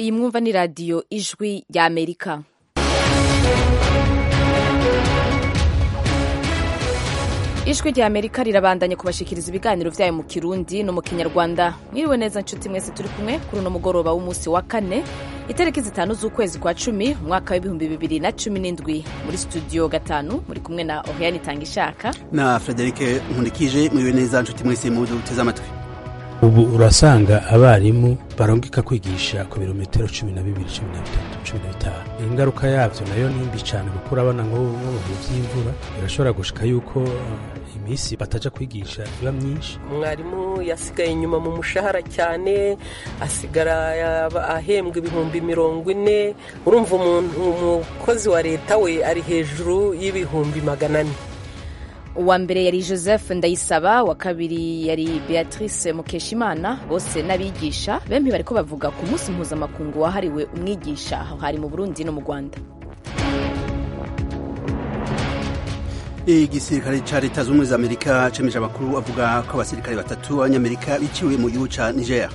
iyi mwumva ni radiyo ijwi rya amerika ijwi rya amerika rirabandanya kubashikiriza ibiganiro vyayo mu kirundi no mu kinyarwanda mwiriwe neza nshuti mwese turi kumwe kuri uno mugoroba w'umunsi wa kane itariki zitanu z'ukwezi kwa cumi umwaka w'ibihumbi bibiri na cumi n'indwi muri studio gatanu muri kumwe na oriane itangishaka na frederike nkundikije mwiriwe neza nshuti mwese mu duteze amatwi ubu urasanga abarimu barongeka kwigisha ku birometero cumi na bibiri cumi na bitatu cumi na bitanu ingaruka yavyo nayo ni mbi cane kuko urabona nko mu bihe vy'imvura birashobora gushika yuko uh, imisi bataja kwigisha iba myinshi mwarimu yasigaye inyuma mu mushahara cyane asigara ahembwa ibihumbi mirongo ine urumva umuntu umukozi wa leta we ari hejuru y'ibihumbi magana ane uwa mbere yari joseph ndayisaba wa kabiri yari beatrice mukeshimana bose n'abigisha bempi bariko bavuga ku munsi mpuzamakungu wahariwe umwigisha aho hari mu burundi no mu rwanda igisirikare ca leta z'ubumwe za amerika cemeje amakuru avuga ko abasirikare batatu b'abanyamerika biciwe mu gihugu ca niger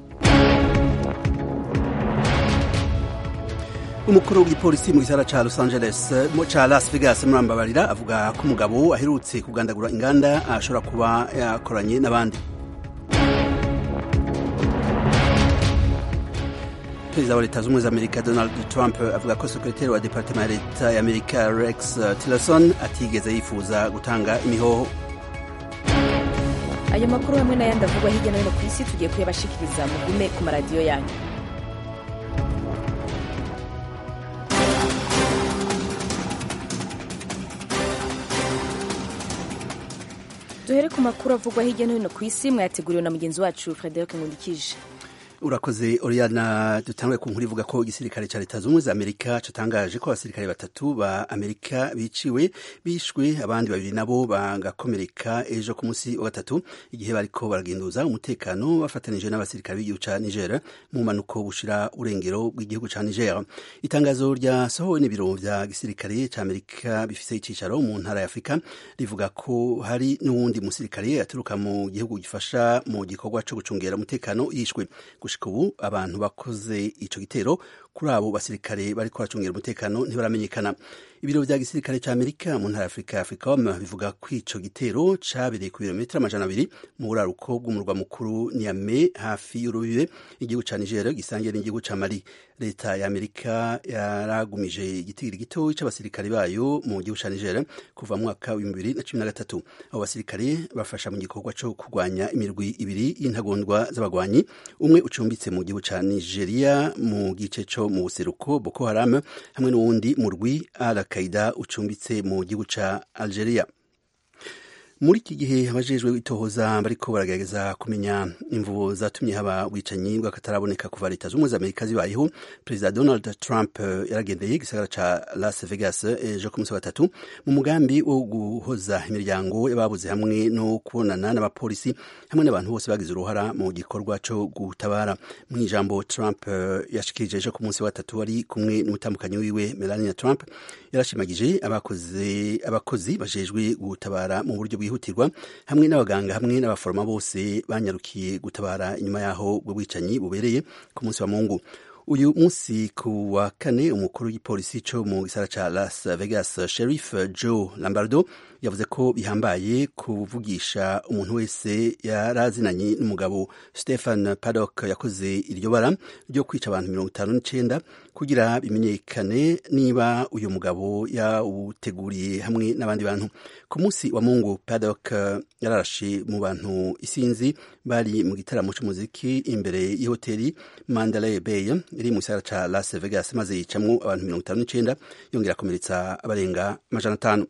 umukuru w'igipolisi mu gisagara ca los angeles ca las vegas murambabarira avuga ko umugabo aherutse kugandagura inganda ashobora kuba yakoranye n'abandi perezida wa leta z'ubumwe za amerika donald trump avuga ko sekreteri wa departema ya leta ya amerika rex tillerson atigeze yifuza gutanga imihoho ayo makuru hamwe n'ayandi avugwa hirya no hino ku isi tugiye kuyabashikiriza mugume ku maradiyo yanyu duhere ku makuru avugwa hirya no hino ku isi mwayateguriwe na mugenzi wacu frederic nkundikije urakoze oriana dutangwe ku nkuru ivuga ko igisirikare ca leta z'ubumwe za amerika catangaje ko abasirikare batatu ba amerika biciwe bishwe abandi babiri nabo bagakomereka ejo ku munsi wa gatatu igihe bariko baragenduza umutekano bafatanije n'abasirikare b'igihugu ca niger mu mpanuko bushira urengero bw'igihugu ca niger itangazo ryasohowe n'ibiro vya gisirikare ca amerika bifise icicaro mu ntara ya afurika rivuga ko hari n'uwundi musirikare aturuka mu gihugu gifasha mu gikorwa co gucungera umutekano yishwe gushika ubu abantu bakoze ico gitero kuri abo basirikare bariko baracungira umutekano ntibaramenyekana ibiro vya gisirikare ca amerika mu ntara ya afurika africom bivuga ko ico gitero cabereye ku birometero amajana abiri mu buraruko bw'umurwa mukuru niame hafi y'urubibe igihugu ca niger gisangiye n'igihugu ca mali leta ya amerika yaragumije igitigiri gitoyi c'abasirikare bayo mu gihugu ca niger kuva mu mwaka w'ibihumbi bibiri na cumi na gatatu abo basirikare bafasha mu gikorwa co kurwanya imirwi ibiri y'intagondwa z'abagwanyi umwe ucumbitse mu gihugu ca nigeria mu gice co mu buseruko boko haram hamwe n'uwundi murwi al qaida ucumbitse mu gihugu ca algeria muri iki gihe abajejwe itohoza bariko baragerageza kumenya imvubu zatumye haba ubwicanyi bw'akataraboneka kuva leta z'ubumwe za amerika zibayeho perezida donald trump yaragendeye igisagara ca las vegas ejo ku munsi wa gatatu mu mugambi wo guhoza imiryango y'ababuze hamwe no kubonana n'abapolisi hamwe n'abantu bose bagize uruhara mu gikorwa co gutabara mu ijambo trump yashikirije ejo ku munsi wa gatatu wari kumwe n'umutambukanyi wiwe melania trump yarashimagije abakozi abakozi bajejwe gutabara mu buryo bwihutirwa hamwe n'abaganga hamwe n'abaforoma bose banyarukiye gutabara inyuma yaho ubwo bwicanyi bubereye ku munsi wa mungu uyu munsi ku wa kane umukuru w'igipolisi co mu gisara ca las vegas sheriff joe lambardo yavuze ko bihambaye kuvugisha umuntu wese yarazinanye n'umugabo stephen paddock yakoze iryo bara ryo kwica abantu mirongo itanu n'icenda kugira bimenyekane niba uyu mugabo yawuteguriye hamwe n'abandi bantu ku munsi wa mungu paddock yararashe mu bantu isinzi bari mu gitaramo c'umuziki imbere y'ihoteli mandalay bay iri mu gisagara ca las vegas maze yicamwo abantu mirongo itanu n'icenda yongera akomeretsa abarenga amajana atanu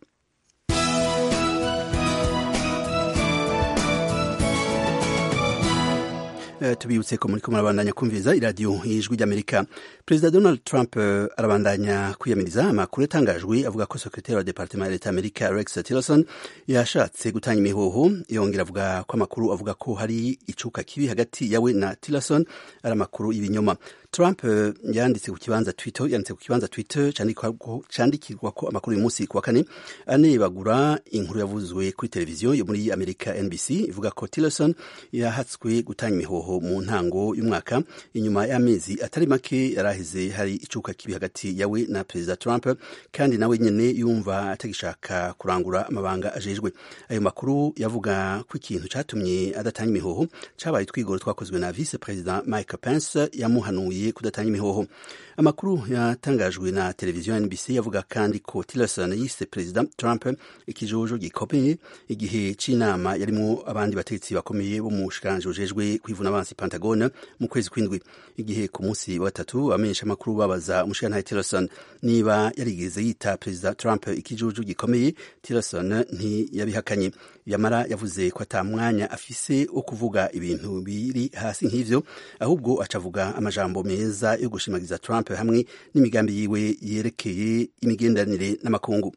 tubibutse ko muriko murabandanya kumviriza iradiyo y'ijwi ry'amerika perezida donald trump arabandanya kwiyamiriza amakuru yatangajwe avuga ko sekretari wa departement ya leta amerika rex tillerson yashatse gutanga imihoho yongera avuga ko amakuru avuga ko hari icuka kibi hagati yawe na tillerson ari amakuru y'ibinyoma Trump uh, yanditse ku kibanza Twitter yanditse ku kibanza Twitter candikirwa ko amakuru uyu munsi ku wa kane anebagura inkuru yavuzwe kuri televiziyo yo muri Amerika NBC ivuga ko Tillerson yahatswe gutanga imihoho mu ntango y'umwaka inyuma y'amezi atari make yaraheze hari icuka kibi hagati yawe na Perezida Trump kandi nawe nyene yumva atagishaka kurangura amabanga ajejwe ayo makuru yavuga ko ikintu catumye adatanga imihoho cabaye twigoro twakozwe na Vice President Mike Pence yamuhanuye kudatanga imihoho amakuru yatangajwe na televiziyo NBC yavuga kandi ko Tillerson yise Perezida Trump ikijojo gikomeye igihe c'inama yarimo abandi bategetsi bakomeye bo mu bushikanje bujejwe kwivuna abansi Pentagon mu kwezi kw'indwi igihe ku munsi wa gatatu abamenyesha amakuru babaza umushikirantahe Tillerson niba yarigeze yita Perezida Trump ikijuju gikomeye Tillerson ntiyabihakanye yamara yavuze ko ata mwanya afise wo kuvuga ibintu biri hasi nk'ivyo ahubwo acavuga amajambo meza yo gushimagiza Trump hamwe n'imigambi yiwe yerekeye imigenderanire n'amakungu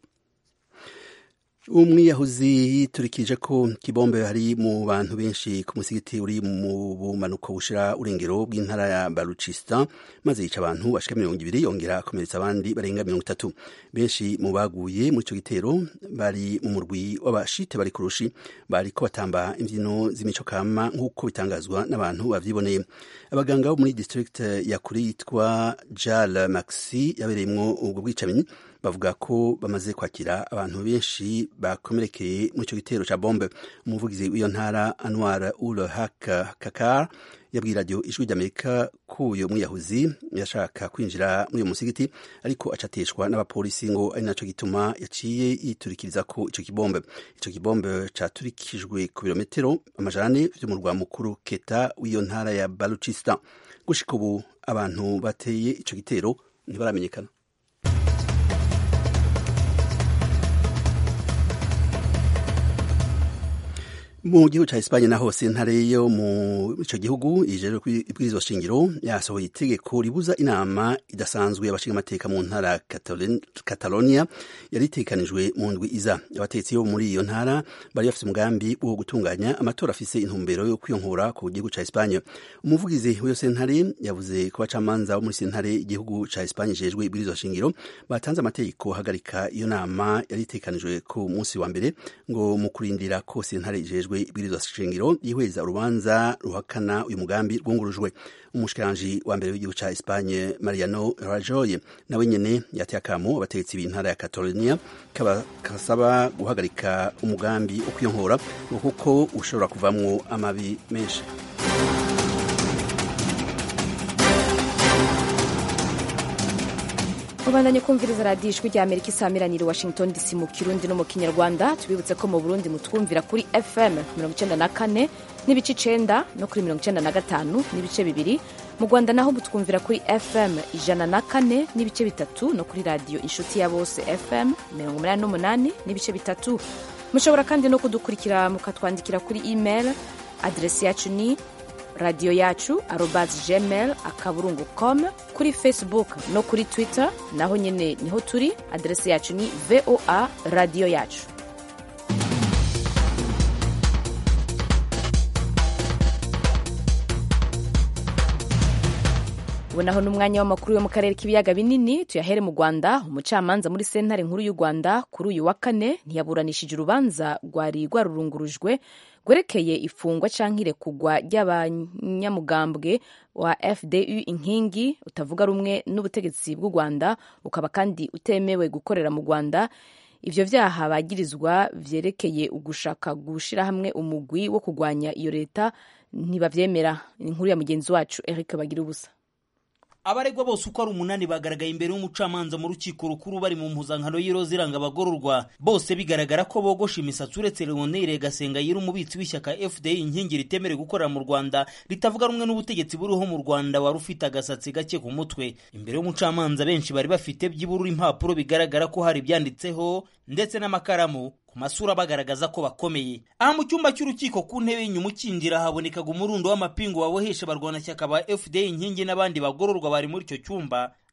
umwiyahuzi yiturikije ko kibombe hari mu bantu benshi ku musigiti uri mu bumanuko bushira urengero bw'intara ya Baluchistan maze yica abantu bashika mirongo ibiri yongera akomeretsa abandi barenga mirongo itatu benshi mu baguye muri ico gitero bari mu murwi w'abashite bari kurushi bariko batamba imvyino z'imico kama nk'uko bitangazwa n'abantu bavyiboneye abaganga bo muri district ya kuri yitwa Jal Maxi yabereyemwo ubwo bwicanyi bavuga ko bamaze kwakira abantu benshi bakomerekeye muri ico gitero ca bombe umuvugizi w'iyo ntara Anwar ul Haq Kakar yabwiye radio ijwi ry'Amerika ko uyo mwiyahuzi yashaka kwinjira muri uyo musigiti ariko acateshwa n'abapolisi ngo ari naco gituma yaciye yiturikiriza ko ico kibombe ico kibombe caturikijwe ku birometero amajana ane vy'umurwa mukuru Keta w'iyo ntara ya Baluchistan gushika ubu abantu bateye ico gitero ntibaramenyekana mu gihugu ca Espanye naho sentare yo mu ico gihugu ijejwe ibwirizwa shingiro yasohoye itegeko ribuza inama idasanzwe y'abashinga amateka mu ntara Catalonia yari itekanijwe mu ndwi iza abatetsi bo muri iyo ntara bari bafite umugambi wo gutunganya amatora afise intumbero yo kwiyonkora ku gihugu ca Espanye umuvugizi w'iyo sentare yavuze ko abacamanza bo muri sentare igihugu ca Espanye ijejwe ibwirizwa shingiro batanze amategeko hagarika iyo nama yari itekanijwe ku munsi wa mbere ngo mu kurindira ko sentare ijejwe ibwirizwa shingiro yihweza urubanza ruhakana uyu mugambi rwungurujwe umushikiranji wa mbere w'igihugu ca Espanye Mariano Rajoy nawe nyene yateye akamo abategetsi b'intara ya Catalonia kasaba guhagarika umugambi wo kwiyonkora kuko ushobora kuvamwo amabi menshi mubandanye kumviriza radiyo ijwi rya amerika isamiranyiri washington dc mu kirundi no mu kinyarwanda tubibutse ko mu burundi mutwumvira kuri fm mirongo icenda na kane n'ibice icenda no kuri mirongo icenda na gatanu n'ibice bibiri mu rwanda naho mutwumvira kuri fm ijana na kane n'ibice bitatu no kuri radiyo inshuti ya bose fm mirongo umunani n'umunani n'ibice bitatu mushobora kandi no kudukurikira mukatwandikira kuri email aderesi yacu ni radiyo yacu arobas gmail akaburungu com kuri facebook no kuri twitter naho nyine niho turi aderesi yacu ni voa radiyo yacu ubu naho ni umwanya w'amakuru yo mu karere k'ibiyaga binini tuyahere mu rwanda umucamanza muri sentare nkuru y'u rwanda kuri uyu wa kane ntiyaburanishije urubanza rwari rwarurungurujwe rwerekeye ifungwa cyangwa irekugwa ry'abanyamugambwe wa fdu inkingi utavuga rumwe n'ubutegetsi bw'u rwanda ukaba kandi utemewe gukorera mu rwanda ibyo byaha bagirizwa byerekeye ugushaka gushyira hamwe umugwi wo kurwanya iyo leta ntibabyemera inkuru ya mugenzi wacu eric bagira ubusa abaregwa bose uko ari umunani bagaragaye imbere y'umucamanza mu rukiko rukuru bari mu mpuzankano y'iroza iranga abagororwa bose bigaragara ko bogosha imisatsi uretse leonire gasenga yiri umubitsi w'ishyaka fda inkingi ritemerewe gukorera mu rwanda ritavuga rumwe n'ubutegetsi buriho mu rwanda wari ufite agasatsi gake ku mutwe imbere y'umucamanza benshi bari bafite byibura impapuro bigaragara ko hari ibyanditseho ndetse n'amakaramu ku masura bagaragaza ko bakomeye aha mu cyumba cy'urukiko ku ntebe y'inyuma ukinjira habonekaga umurundo w'amapingu wabohesha abarwanashyaka ba fda inkingi n'abandi bagororwa bari muri icyo cyumba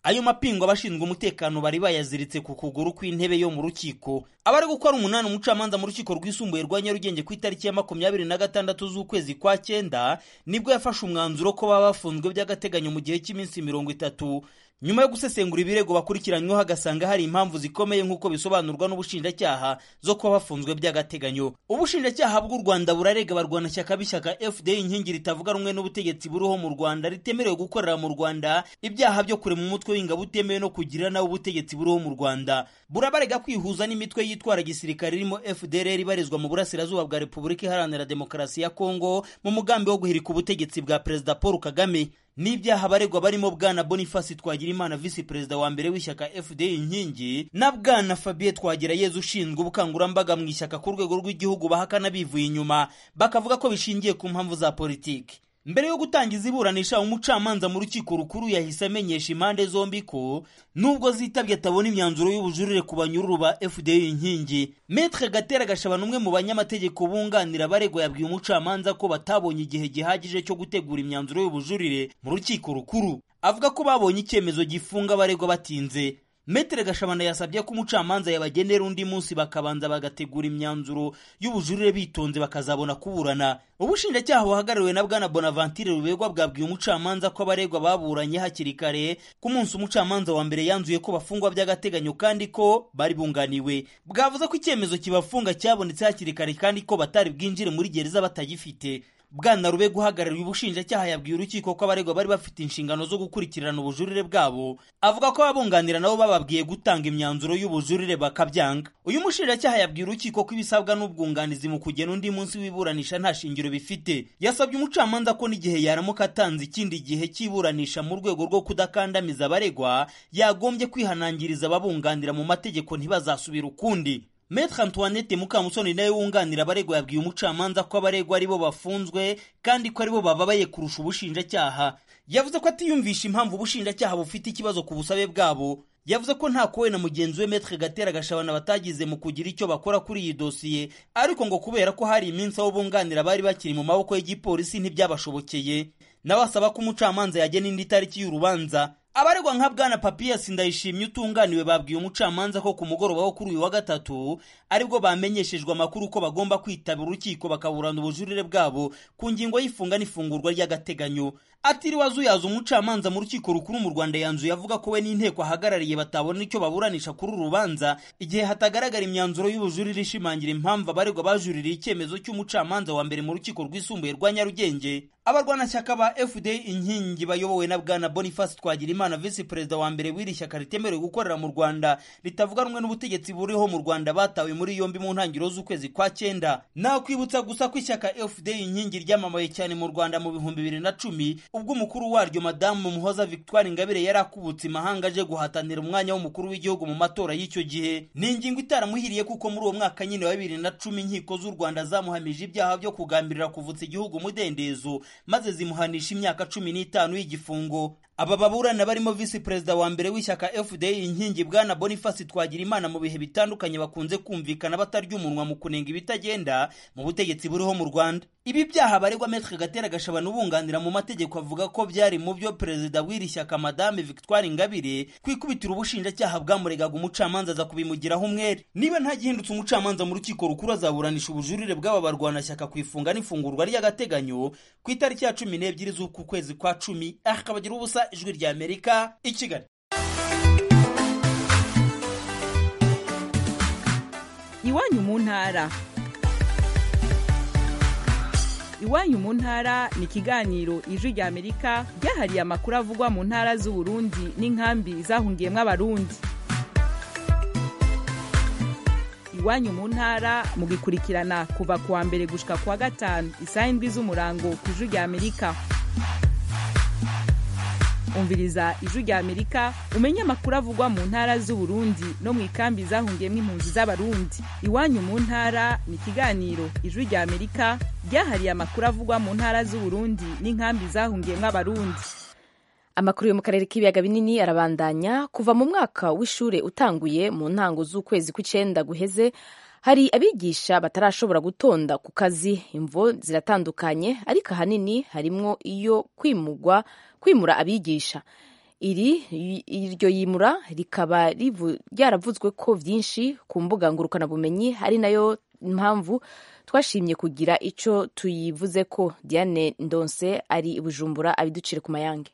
ayo mapingu abashinzwe umutekano bari bayaziritse ku kuguru kw'intebe yo mu rukiko abari gukora umunani umucamanza mu rukiko rwisumbuye rwa nyarugenge ku itariki ya makumyabiri na gatandatu z'ukwezi kwa cyenda nibwo yafashe umwanzuro ko baba bafunzwe by'agateganyo mu gihe cy'iminsi mirongo itatu nyuma yo gusesengura ibirego bakurikiranyweho agasanga hari impamvu zikomeye nk'uko bisobanurwa n'ubushinjacyaha zo kuba bafunzwe by'agateganyo ubushinjacyaha bw'u rwanda burarega abarwanashyaka b'ishyaka fda inkingi ritavuga rumwe n'ubutegetsi buriho mu rwanda ritemerewe gukorera mu rwanda ibyaha byo kurema umutwe w'ingabo utemewe no kugira nawe ubutegetsi buriho mu rwanda burabarega kwihuza n'imitwe yitwara gisirikare irimo fdr ibarizwa mu burasirazuba bwa repubulika iharanira demokarasi ya kongo mu mugambi wo guhirika ubutegetsi bwa perezida paul kagame n'ibyaha abaregwa barimo bwana boniface twagirimana visi perezida wa mbere w'ishyaka fda inkingi na bwana fabien twagirayezu ushinzwe ubukangurambaga mu ishyaka ku rwego rw'igihugu bahakana bivuye inyuma bakavuga ko bishingiye ku mpamvu za politiki mbere yo gutangiza iburanisha umucamanza mu rukiko rukuru yahise amenyesha impande zombi ko nubwo zitabye atabona imyanzuro y'ubujurire ku banyururu ba fda inkingi metre gatera gashabana umwe mu banyamategeko bunganira abaregwa yabwiye umucamanza ko batabonye igihe gihagije cyo gutegura imyanzuro y'ubujurire mu rukiko rukuru avuga ko babonye icyemezo gifunga abaregwa batinze metere gashabana yasabye ko umucamanza yabagenera undi munsi bakabanza bagategura imyanzuro y'ubujurire bitonze bakazabona kuburana ubushinjacyaha buhagarariwe na bwana bonaventure rubegwa bwabwiye umucamanza ko abaregwa baburanye hakiri kare ku munsi umucamanza wa mbere yanzuye ko bafungwa by'agateganyo kandi ko bari bunganiwe bwavuze ko icyemezo kibafunga cyabonetse hakiri kare kandi ko batari bwinjire muri gereza batagifite bwana rube guhagarariye ubushinjacyaha yabwiye urukiko ko abaregwa bari bafite inshingano zo gukurikirana ubujurire bwabo avuga ko ababunganira nabo bababwiye gutanga imyanzuro y'ubujurire bakabyanga uyu mushinjacyaha yabwiye urukiko ko ibisabwa n'ubwunganizi mu kugena undi munsi w'iburanisha nta shingiro bifite yasabye umucamanza ko n'igihe yaramuka atanze ikindi gihe cy'iburanisha mu rwego rwo kudakandamiza abaregwa yagombye kwihanangiriza ababunganira mu mategeko ntibazasubira ukundi Maître Antoinette Mukamusoni nawe wunganira abaregwa yabwiye umucamanza ko abaregwa aribo bafunzwe kandi ko aribo bababaye kurusha ubushinjacyaha yavuze ko atiyumvisha impamvu ubushinjacyaha bufite ikibazo ku busabe bwabo yavuze ko nta kowe na mugenzi we Maître Gatera Gashabana batagize mu kugira icyo bakora kuri iyi dosiye ariko ngo kubera ko hari iminsi abo bunganira bari bakiri mu maboko y'igipolisi ntibyabashobokeye nawe asaba ko umucamanza yagena indi tariki y'urubanza abaregwa nka bwana papiyasi ndayishimye utunganiwe babwiye umucamanza ko ku mugoroba wo kuri uyu wa gatatu aribwo bamenyeshejwe amakuru ko bagomba kwitabira urukiko bakaburana ubujurire bwabo ku ngingo y'ifunga n'ifungurwa ry'agateganyo atiriwe azuyaza umucamanza mu rukiko rukuru mu rwanda yanzuye avuga ko we n'inteko ahagarariye batabona icyo baburanisha kuri uru rubanza igihe hatagaragara imyanzuro y'ubujurire ishimangira impamvu abaregwa bajuririye icyemezo cy'umucamanza wa mbere mu rukiko rwisumbuye rwa nyarugenge abarwanashyaka ba fda inkingi bayobowe na bwana boniface twagirimana visi perezida wa mbere w'iri shyaka ritemerewe gukorera mu rwanda ritavuga rumwe n'ubutegetsi buriho mu rwanda batawe muri yombi mu ntangiriro z'ukwezi kwa cyenda nakwibutsa gusa ko ishyaka fda inkingi ryamamaye cyane mu rwanda mu bihumbi bibiri na cumi ubwo umukuru waryo madamu muhoza victoire ingabire yari akubutse imahanga aje guhatanira umwanya w'umukuru w'igihugu mu matora y'icyo gihe ni ingingo itaramuhiriye kuko muri uwo mwaka nyine wa bibiri na cumi inkiko z'u rwanda zamuhamije ibyaha byo kugambirira kuvutsa igihugu umudendezo maze zimuhanisha imyaka cumi n'itanu y'igifungo aba baburana barimo visi perezida wa mbere w'ishyaka fda inkingi bwana boniface twagirimana mu bihe bitandukanye bakunze kumvikana batarya umunwa mu kunenga ibitagenda mu butegetsi buriho mu rwanda ibi byaha baregwa metre gatera gashabana ubunganira mu mategeko avuga ko byari mu byo perezida w'iri shyaka madame victoire ingabire kwikubitira ubushinjacyaha bwamuregaga umucamanza aza kubimugiraho umwere niba nta gihindutse umucamanza mu rukiko rukuru azaburanisha ubujurire bw'aba barwanashyaka ku ifunga n'ifungurwa ry'agateganyo ku itariki ya cumi n'ebyiri z'uku kwezi kwa cumi akabagira ubusa ijwi rya amerika i kigali iwanyu mu ntara iwanyu mu ntara ni ikiganiro ijwi rya amerika ryahariye amakuru avugwa mu ntara z'uburundi n'inkambi zahungiyemo abarundi iwanyu mu ntara mugikurikirana kuva ku wa mbere gushika ku wa gatanu isaha indwi z'umurango ku ijwi rya amerika umviriza ijwi rya amerika umenye amakuru avugwa mu ntara z'uburundi no mu ikambi zahungiyemo impunzi z'abarundi iwanyu mu ntara ni ikiganiro ijwi rya amerika ryahariye amakuru avugwa mu ntara z'uburundi n'inkambi zahungiyemo abarundi amakuru yo mu karere k'ibiyaga binini arabandanya kuva mu mwaka w'ishure utanguye mu ntango z'ukwezi kw'icenda guheze hari abigisha batarashobora gutonda ku kazi imvo ziratandukanye ariko ahanini harimwo iyo kwimurwa kwimura abigisha iri iryo yimura rikaba ryaravuzwe ko byinshi ku mbuga ngurukanabumenyi ari nayo mpamvu twashimye kugira icyo tuyivuze ko diane ndonse ari i bujumbura abiducire ku mayange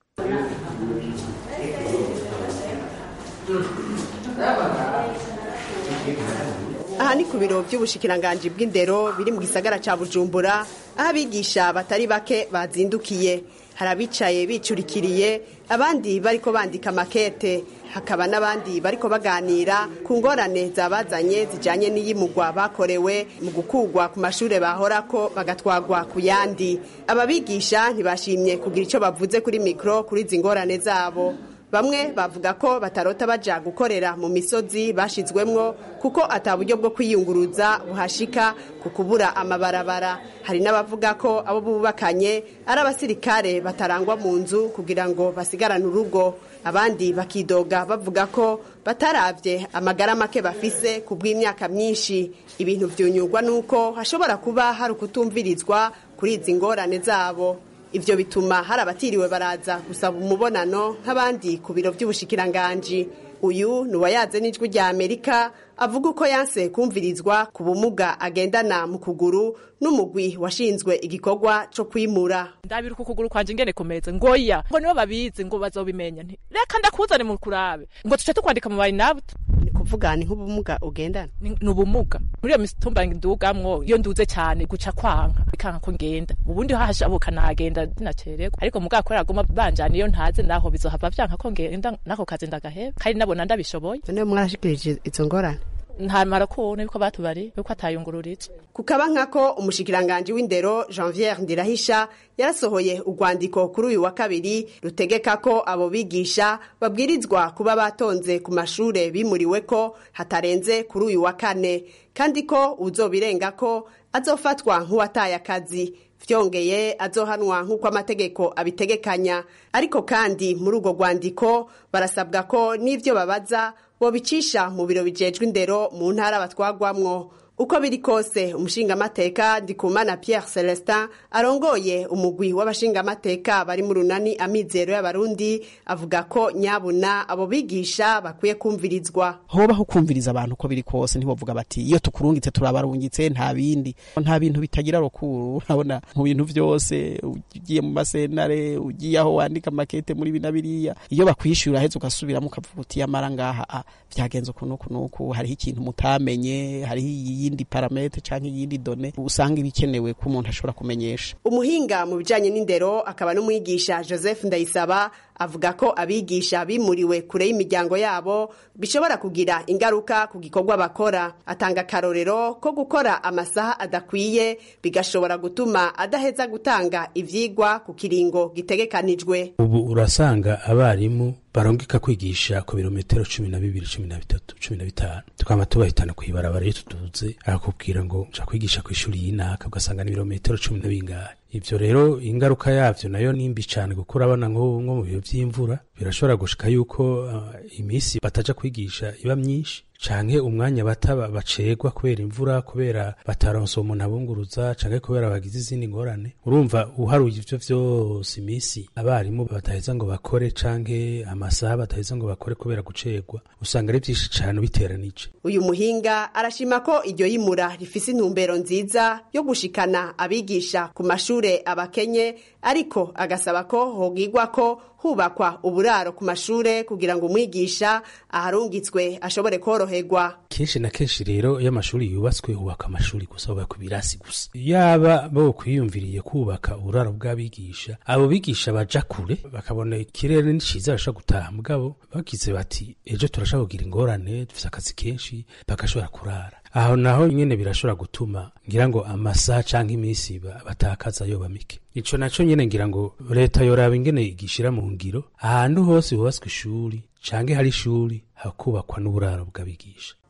aha ni ku biro by'ubushikiranganji bw'indero biri mu gisagara cya bujumbura aho abigisha batari bake bazindukiye hari abicaye bicurikiriye abandi bariko bandika makete hakaba n'abandi bariko baganira ku ngorane zabazanye zijanye n'iyimugwa bakorewe mu gukugwa ku mashure bahorako bagatwagwa ku yandi ababigisha ntibashimye kugira ico bavuze kuri mikro kuri izi ngorane zabo bamwe bavuga ko batarota baja gukorera mu misozi bashizwemwo kuko ata buryo bwo kwiyunguruza buhashika ku kubura amabarabara hari n'abavuga ko abo bubakanye ari abasirikare batarangwa mu nzu kugira ngo basigarane urugo abandi bakidoga bavuga ko bataravye amagara make bafise ku bw'imyaka myinshi ibintu vyunyurwa nuko hashobora kuba hari ukutumvirizwa kuri izi ngorane zabo ivyo bituma hari abatiriwe baraza gusaba umubonano nk'abandi ku biro vy'ubushikiranganji uyu ni uwayaze n'ijwi rya amerika avuga uko yanse kumvirizwa ku bumuga agendana mu kuguru n'umugwi washinzwe igikorwa co kwimura ndabira uku kuguru kwanje ingene kumeze ngoya ngo nibo babizi ngo bazobimenya nti reka ndakuzane mu kurabe ngo tuce tukwandika mu bayinabuta ni kuvuga ni nk'ubumuga ugendana ni ni ubumuga muri iyo mitumba ndugamwo iyo nduze cyane guca kwanka bikanka ko ngenda ubundi hahashabuka nagenda dinacererwa ariko mugabo kubera aguma banjana iyo ntaze naho bizohava vyanka ko ngenda nako kazi ndagaheba kandi nabona ndabishoboye none mwarashikirije izo ngorane ntamara kubona yuko batubari yuko atayungururitse kukaba nkako umushikiranganji w'indero janviere ndirahisha yarasohoye urwandiko kuri uyu wa kabiri rutegeka ko abo bigisha babwirizwa kuba batonze ku mashure bimuriwe ko hatarenze kuri uyu wa kane kandi ko uzobirenga ko azofatwa nk'uwataye akazi vyongeye azohanwa nk'uko amategeko abitegekanya ariko kandi muri urwo rwandiko barasabwa ko n'ivyo babaza bobicisha mu biro bijejwe indero mu ntara batwagwamwo uko biri kose umushingamateka ndikumana pierre celestin arongoye umugwi w'abashingamateka bari mu runani amizero y'abarundi avuga ko nyabuna abo bigisha bakwiye kumvirizwa hobaho kumviriza abantu uko biri kose ntibovuga bati iyo tukurungitse turabarungitse nta bindi nta bintu bitagira rukuru urabona mu bintu byose ugiye mu masenare ugiye aho wandika makete muri bina biriya iyo bakwishyura heza ugasubiramo ukavuga uti yamara ngaha ah, vyagenze uku nuku nuku hariho ikintu mutamenye hariho iyindi parametre canke iyindi done usanga ibikenewe ko umuntu ashobora kumenyesha umuhinga mu bijanye n'indero akaba n'umwigisha joseph ndayisaba avuga ko abigisha bimuriwe kure y'imiryango yabo bishobora kugira ingaruka ku gikorwa bakora atanga akarorero ko gukora amasaha adakwiye bigashobora gutuma adaheza gutanga ivyigwa ku kiringo gitegekanijwe ubu urasanga abarimu barongeka kwigisha ku birometero cumi na bibiri cumi na bitatu cumi na bitanu tukaba tubahitana kw'ibarabara iyo tuduze arakubwira ngo nja kwigisha ku ishuri y'inaka ugasanga ni ibirometero cumi na bingahe ivyo rero ingaruka yavyo nayo nimbi cane kuko urabona nko nko mu bihe vy'imvura birashobora gushika yuko uh, imisi bataja kwigisha iba myinshi canke umwanya bata bacegwa kubera imvura kubera bataronse umuntu abunguruza canke kubera bagize izindi ngorane urumva uharuye ivyo vyose imisi abarimu bataheza ngo bakore canke amasaha bataheza ngo bakore kubera gucegwa usanga ari vyinshi cane biteranije uyu muhinga arashima ko iryo yimura rifise intumbero nziza yo gushikana abigisha ku mashure abakenye ariko agasaba ko hogigwa ko hubakwa uburaro ku mashure kugira ngo umwigisha aharungitswe ashobore koroherwa kenshi na kenshi rero iyo amashuri yubatswe hubaka amashuri gusa hubakwa ibirasi gusa yaba bo kwiyumviriye kubaka uburaro bw'abigisha abo bigisha baja kure bakabona ikirere ni ciza bashobora gutaha mugabo bagize bati ejo turashobora kugira ingorane dufise akazi kenshi bagashobora kurara aho naho nyene birashobora gutuma ngira ngo amasaha canke iminsi batakaza yoba mike ico naco nyene ngira ngo leta yoraba ingene igishira mu ngiro ahantu hose hubatswe ishuri canke hari ishuri hakubakwa n'uburaro bw'abigisha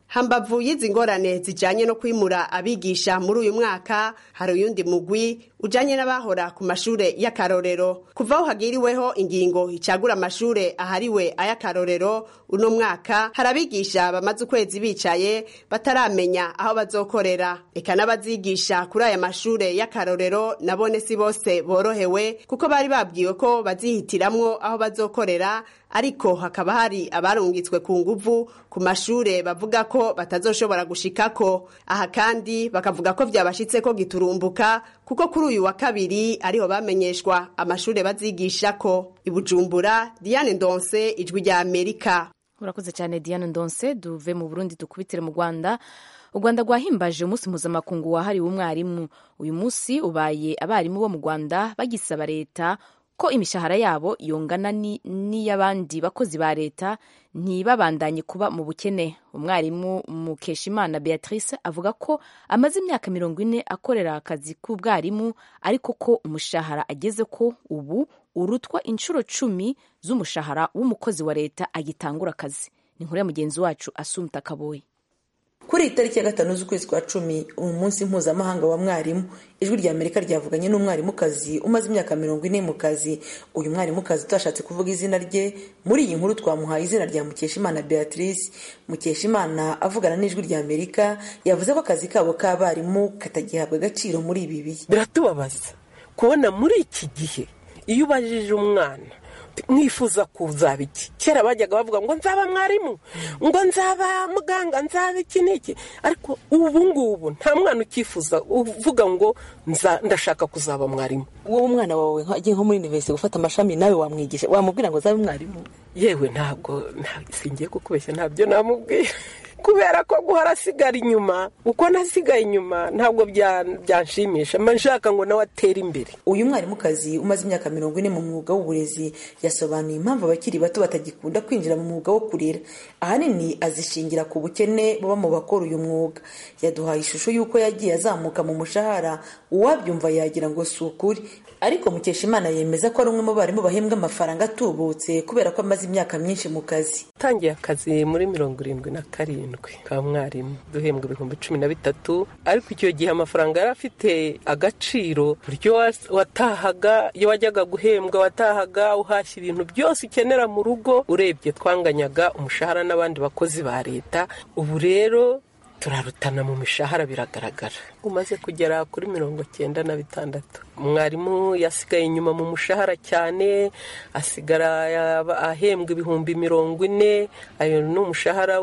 hambavu y'izi ngorane zijanye no kwimura abigisha muri uyu mwaka hari uyundi mugwi ujanye n'abahora ku mashure y'akarorero kuva aho hagiriweho ingingo icagura amashure ahariwe ay'akarorero uno mwaka hari abigisha bamaze ukwezi bicaye bataramenya aho bazokorera eka n'abazigisha kuri aya mashure y'akarorero nabone si bose borohewe kuko bari babwiwe ko bazihitiramwo aho bazokorera ariko hakaba hari abarungitswe ku nguvu ku mashure bavuga ko batazoshobora gushikako aha kandi bakavuga ko vyabashitse ko giturumbuka kuko kuri uyu wa kabiri ariho bamenyeshwa amashure bazigishako ibujumbura diane ndonse ijwi rya amerika urakoze cyane diane ndonse duve mu burundi dukubitire mu rwanda u rwanda rwahimbaje umunsi mpuzamakungu wahariwe umwarimu uyu munsi ubaye abarimu bo mu rwanda bagisaba leta ko imishahara yabo yongana n'iy'abandi bakozi ba leta ntibabandanye kuba mu bukene umwarimu mukeshimana beatrice avuga ko amaze imyaka mirongo ine akorera akazi k'ubwarimu ariko ko umushahara ageze ko ubu urutwa inshuro cumi z'umushahara w'umukozi wa leta agitangura akazi ni nkuru ya mugenzi wacu asumta kaboyi kuri iyi tariki ya gatanu z'ukwezi kwa cumi umunsi mpuzamahanga wa mwarimu ijwi rya amerika ryavuganye n'umwarimukazi umaze imyaka mirongo ine mu kazi uyu mwarimukazi utashatse kuvuga izina rye muri iyi nkuru twamuhaye izina rya mukeshimana beatrice mukeshimana avugana n'ijwi rya amerika yavuze ko akazi kabo k'abarimu katagihabwa agaciro muri ibi bihe biratubabaza kubona muri iki gihe iyo ubajije umwana mwifuza kuzaba iki kera bajyaga bavuga ngo nzaba mwarimu ngo nzaba muganga nzaba iki n'iki ariko ubu ngubu nta mwana ukifuza uvuga ngo ndashaka kuzaba mwarimu wowe umwana wawe agiye nko muri univerisite gufata amashami nawe wamwigisha wamubwira ngo azabe mwarimu yewe ntabwo singiye kukubeshya ntabyo namubwira kubera ko guhora asigara inyuma uko nasigaye inyuma ntabwo byanshimisha mba nshaka ngo nawe atere imbere uyu mwarimukazi umaze imyaka mirongo ine mu mwuga w'uburezi yasobanuye impamvu abakiri bato batagikunda kwinjira mu mwuga wo kurera ahanini azishingira ku bukene buba mu bakora uyu mwuga yaduhaye ishusho y'uko yagiye azamuka mu mushahara uwabyumva yagira ngo si ukuri ariko mukeshimana yemeza ko ari umwe mu barimu bahembwa amafaranga atubutse kubera ko amaze imyaka myinshi mu kazi utangiye akazi muri mirongo irindwi na karindwi ka mwarimu duhembwa ibihumbi cumi na bitatu ariko icyo gihe amafaranga yari afite agaciro buryo watahaga iyo wajyaga guhembwa watahaga uhashya ibintu byose ukenera mu rugo urebye twanganyaga umushahara n'abandi bakozi ba leta ubu rero turarutana mu mishahara biragaragara umaze kugera kuri mirongo cyenda na bitandatu umwarimu yasigaye inyuma mu mushahara cyane asigara ahembwa ibihumbi mirongo ine ayo ni umushahara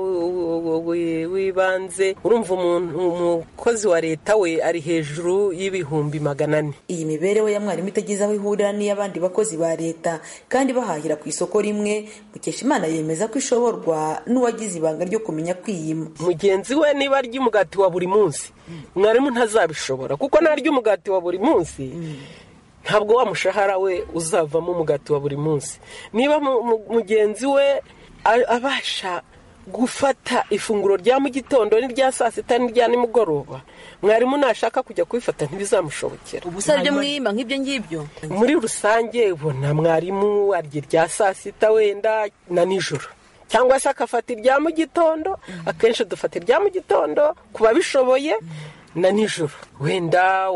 w'ibanze urumva umukozi wa leta we ari hejuru y'ibihumbi magana ane iyi mibereho ya mwarimu itagize aho ihurira n'iy'abandi bakozi ba leta kandi bahahira ku isoko rimwe mukeshimana yemeza ko ishoborwa n'uwagize ibanga ryo kumenya kwiyima mugenzi we niba arya umugati wa buri munsi mwarimu ntazabishobora kuko narya umugati wa buri munsi ntabwo wa mushahara we uzavamo umugati wa buri munsi niba mugenzi we abasha gufata ifunguro rya mu gitondo n'irya saa sita n'irya nimugoroba mwarimu nashaka kujya kubifata ntibizamushobokera ubu se mwiyima nk'ibyo ngibyo muri rusange ubona mwarimu arya irya saa sita wenda na nijoro cyangwa se agafata irya mu gitondo akenshi dufata irya mu gitondo ku babishoboye na nijoro wenda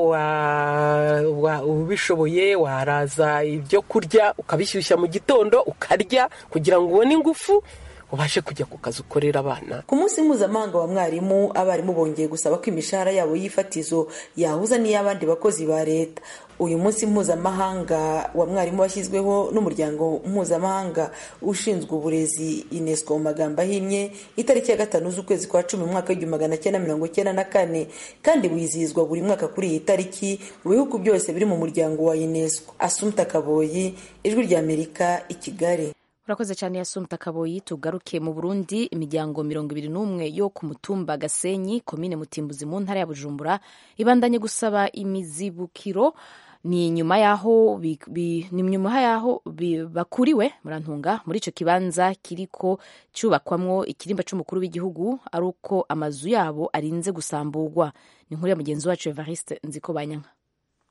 ubishoboye waraza ibyo kurya ukabishyushya mu gitondo ukarya kugira ngo ubone ingufu ubashe kujya ku kazi ukorera abana ku munsi mpuzamahanga wa mwarimu abarimu bongeye gusaba ko imishahara yabo y'ifatizo yahuza n'iy'abandi bakozi ba leta uyu munsi mpuzamahanga wa mwarimu washyizweho n'umuryango mpuzamahanga ushinzwe uburezi unesco mu magambo ahinnye itariki ya gatanu z'ukwezi kwa cumi mu mwaka w'igihumbi magana cyenda mirongo cyenda na kane kandi wizihizwa buri mwaka kuri iyi tariki mu bihugu byose biri mu muryango wa unesco asumta kaboyi ijwi ry'amerika i kigali urakoze cyane yasumta kaboyi tugaruke mu burundi imiryango mirongo ibiri n'umwe yo ku mutumba gasenyi komine mutimbuzi mu ntara ya bujumbura ibandanye gusaba imizibukiro ni nyuma yaho ni nyuma yaho bakuriwe murantunga muri icyo kibanza kiriko cyubakwamwo ikirimba cy'umukuru w'igihugu ari uko amazu yabo arinze gusamburwa ni nkuru ya mugenzi wacu evariste nziko banyanka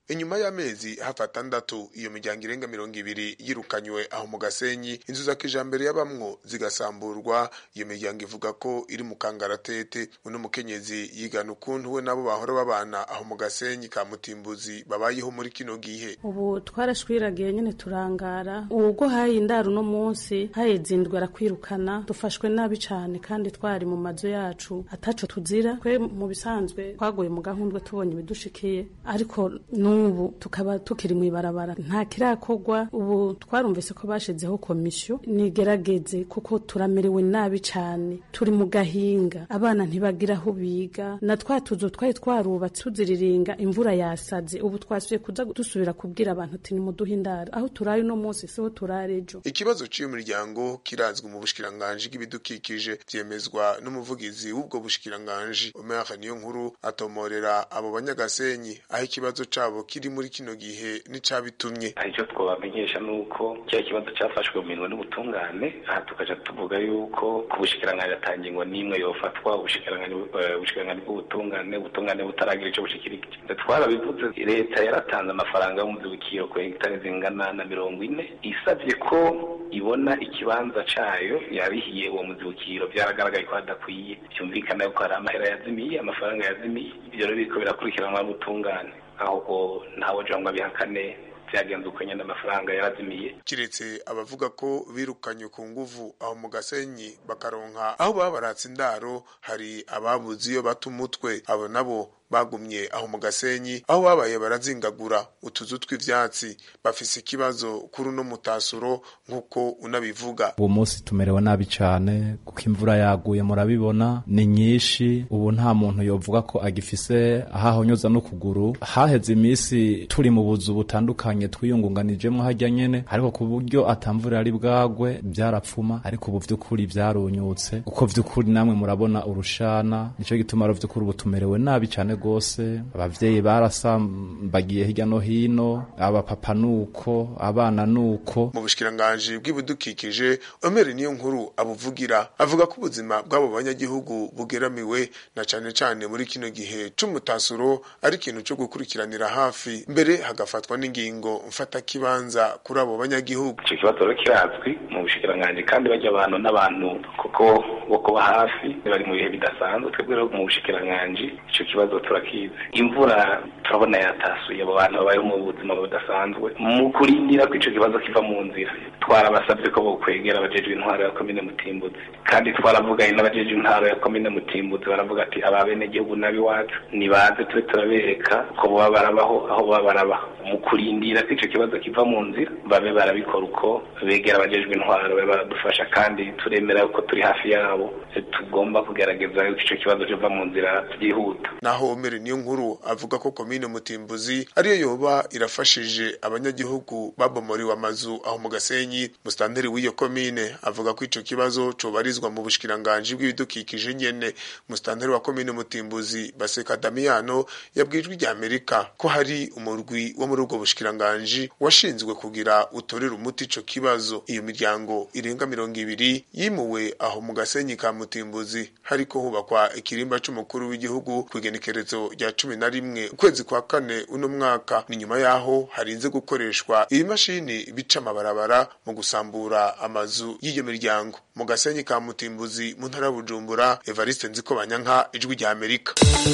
inyuma y'amezi hafi atandatu iyo miryango irenga mirongo ibiri yirukanywe aho mu gasenyi inzu za kijambere y'abamwo zigasamburwa iyo miryango ivuga ko iri mu kangaratete uno mukenyezi yigana ukuntu we nabo bahora babana aho mu gasenyi ka mutimbuzi babayeho muri kino gihe ubu twarashwiragiye nyine turangara ubwo haye indaro uno munsi hayezindwe arakwirukana dufashwe nabi cyane kandi twari mu mazu yacu ataco tuzira twe mu bisanzwe twaguye mu gahundwe tubonye ibidushikiye ariko n'ubu tukaba tukiri mu ibarabara nta kirakorwa ubu twarumvise ko bashizeho komisiyo nigerageze kuko turamerewe nabi cyane turi mu gahinga abana ntibagira aho biga na twa tuzu twari twarubatse tuziriringa imvura yasaze ubu twasubiye kuza dusubira kubwira abantu ati nimuduhe indaro aho turaye uno munsi siho turare ejo ikibazo cy'uyu muryango kirazwi mu bushikiranganji bw'ibidukikije byemezwa n'umuvugizi w'ubwo bushikiranganji Omer niyo nkuru atomorera abo banyagasenyi aho ikibazo cabo kiri muri kino gihe n'icabitumye icyo twabamenyesha ni uko cya kibazo cyafashwe mu minwe n'ubutungane aha tukaja tuvuga yuko ku bushikiranganji atangingwa n'imwe yofatwa ubushikiranganji ubushikiranganji bw'ubutungane ubutungane butaragira ico bushikirije twarabivuze leta yaratanze amafaranga y'umuzibukiro ku hegitari zingana na mirongo ine isavye ko ibona ikibanza cayo yarihiye uwo muzibukiro byaragaragaye ko hadakwiye byumvikana yuko hari amahera yazimiye amafaranga yazimiye ibyo rero biriko birakurikiranwa n'ubutungane ahubwo ntawe ujya ngo abihakane byagenze uko nyine amafaranga yarazimiye kiretse abavuga ko birukanye ku nguvu aho mu gasenyi bakaronka aho baba baratse indaro hari ababuze iyo bata umutwe abo nabo bagumye aho mu gasenyi aho babaye barazingagura utuzu tw'ivyatsi bafise ikibazo kuri uno mutasuro nk'uko unabivuga uwo munsi tumerewe nabi cyane kuko imvura yaguye murabibona ni nyinshi ubu nta muntu yovuga ko agifise ahahonyuza n'ukuguru haheze iminsi turi mu buzu butandukanye twiyungunganijemo hajya nyene ariko ku buryo atamvura yari bwagwe byarapfuma ariko ubu vy'ukuri vyarunyutse uko vy'ukuri namwe murabona urushana nico gituma ro vy'ukuri ubu tumerewe nabi cyane gose abavyeyi barasambagiye hirya no hino abapapa nuko abana nuko mu bushikiranganji bw'ibidukikije Omer niyo nkuru abuvugira avuga ko ubuzima bw'abo banyagihugu bugeramiwe na cane cane muri kino gihe c'umutasuro ari ikintu co gukurikiranira hafi mbere hagafatwa n'ingingo mfata kibanza kuri abo banyagihugu ico kibazo rero kirazwi mu bushikiranganji kandi bajya abantu n'abantu kuko bo kuba hafi bari mu bihe bidasanzwe twebwe rero mu bushikiranganji ico kibazo turakizi imvura turabona yatasuye abo bantu babayeho mu buzima budasanzwe mu kurindira ko ico kibazo kiva mu nzira twarabasabye ko bokwegera abajejwe intwaro ya komine mutimbuzi kandi twaravuganye n'abajejwe intwaro ya komine mutimbuzi baravuga ati aba bene gihugu n'abiwacu nibaze tube turabereka ko boba barabaho aho boba barabaho mu kurindira ko ico kibazo kiva mu nzira babe barabikora uko begera abajejwe intwaro babe baradufasha kandi turemera ko turi hafi yabo tugomba kugerageza yuko ico kibazo kiva mu nzira byihuta naho Omer niyo nkuru avuga ko komine Mutimbuzi ariyo yoba irafashije abanyagihugu babomoriwe amazu aho mu Gasenyi mustanteri w'iyo komine avuga ko ico kibazo cobarizwa mu bushikiranganje bw'ibidukikije nyene mustanteri wa komine Mutimbuzi Baseka Damiano yabwijwe rya Amerika ko hari umurwi wo muri ubwo bushikiranganje washinzwe kugira utorera umuti ico kibazo iyo miryango irenga mirongo ibiri yimuwe aho mu Gasenyi ka Mutimbuzi hariko hubakwa ikirimba c'umukuru w'igihugu kwigenekerezo rya cumi na rimwe ukwezi kwa kane uno mwaka ni nyuma yaho harinze gukoreshwa ibimashini bica amabarabara mu gusambura amazu y'iyo miryango mu gasenyi ka mutimbuzi mu ntara ya bujumbura evariste nziko banyanka ijwi rya amerika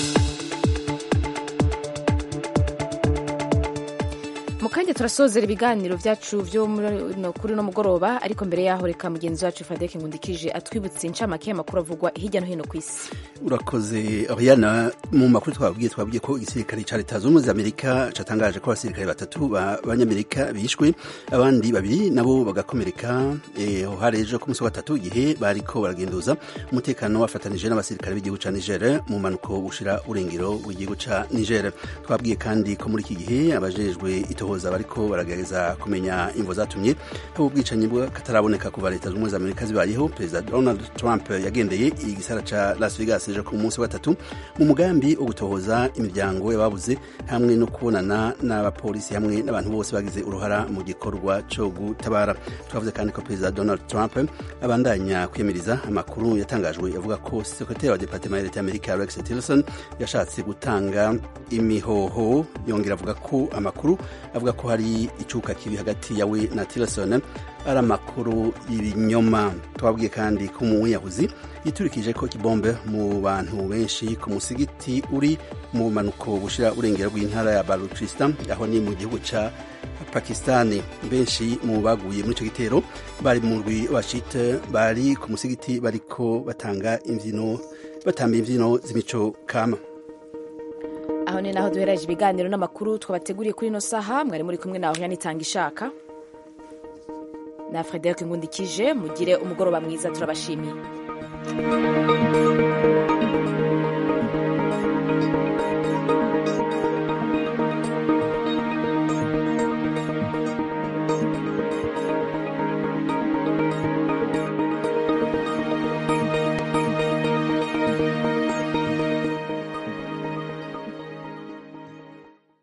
mu kanya turasozera ibiganiro byacu byo kuri uno mugoroba ariko mbere yaho reka mugenzi wacu fadeke nkundikije atwibutse incamake y'amakuru avugwa hirya no hino ku isi urakoze oriana mu makuru twabwiye twabwiye ko igisirikare cya leta zunze ubumwe za amerika cyatangaje ko abasirikare batatu b'abanyamerika bishwe abandi babiri nabo bagakomereka aho hari ejo ku munsi wa gatatu igihe bariko baragenduza umutekano wafatanije n'abasirikare b'igihugu cya niger mu mpanuko bushira urengero w'igihugu cya niger twabwiye kandi ko muri iki gihe abajejwe itoho abatohoza bariko baragerageza kumenya imvo zatumye haba ubwicanyi bw'akataraboneka kuva leta z'ubumwe za amerika zibayeho perezida donald trump yagendeye igisara ca las vegas ejo ku munsi wa gatatu mu mugambi wo gutohoza imiryango y'ababuze hamwe no kubonana n'abapolisi hamwe n'abantu bose bagize uruhara mu gikorwa co gutabara twavuze kandi ko perezida donald trump abandanya kwiyamiriza amakuru yatangajwe yavuga ko sekretari wa departement ya leta y'amerika rex tillerson yashatse gutanga imihoho yongera avuga ko amakuru avuga ko hari icuka kibi hagati yawe na tillerson ari amakuru y'ibinyoma twabwiye kandi ko umwiyahuzi yiturikije ko kibombe mu bantu benshi ku musigiti uri mu bumanuko bushira urengero rw'intara ya baluchistan aho ni mu gihugu ca pakistani benshi mu baguye muri ico gitero bari mu rwi washite bari ku musigiti bariko batanga imvyino batamba imvyino z'imico kama aho ni naho duhereje ibiganiro n'amakuru twabateguriye kuri ino saha mwari muri kumwe nawe yanitanga ishaka na frederic ngundikije mugire umugoroba mwiza turabashimiye